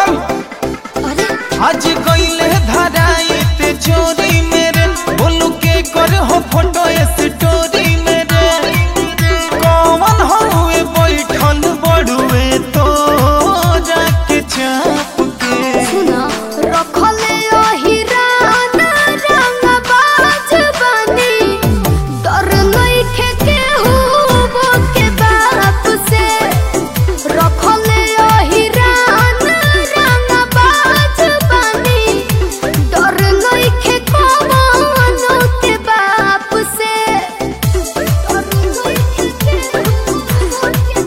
अरे आज गईले धराई ते चोरी मेरे बोलू के कर हो फोटो स्टोरी मेरे कौन हुए बैठल बड़ुए तो जाके चाप के सुना रखले ओहिरान रंगबाज बनी डर नइखे केहू के बाप से रखले ओहिरान रंगबाज बनी डर नइखे कवनो के बाप से डर नइखे केहू के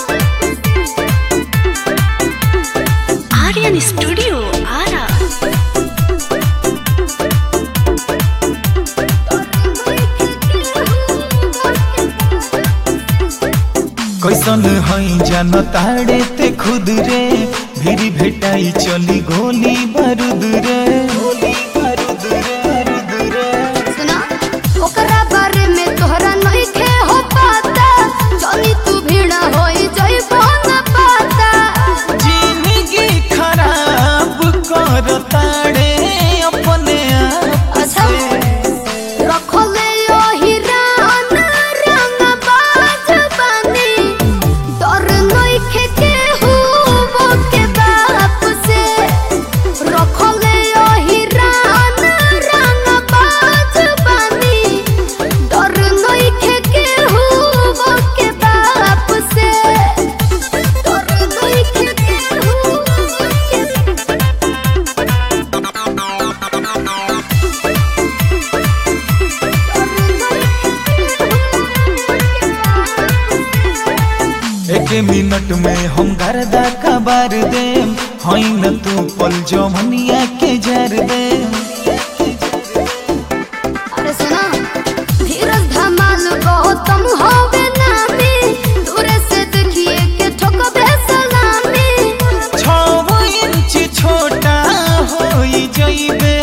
आर्यन स्टूडियो आरा कैसन हई जान ताड़े ते खुद रे भीरी भेटाई चली गोली बारूद रे गोली बारूद रे बारूद रे सुना ओकरा बारे में तोहरा नइखे हो पता जनी तू भीड़ा होई जइबो न पता जिंदगी खराब कर ताड़े अपने आप अच्छा से रखले ओहिरान रंगबाज बनी डर नइखे केहू के बाप से रखले ओहिरान रंगबाज बनी डर नइखे केहू के बाप से डर नइखे केहू के एक मिनट में हम गर्दा कबार देम हई न तू पल जमनिया के जर देम अरे सुना धीरज धमाल गौतम होवे नामी दूरे से देखिए के ठोकबे सलामी छो इंच छोटा होई जइबे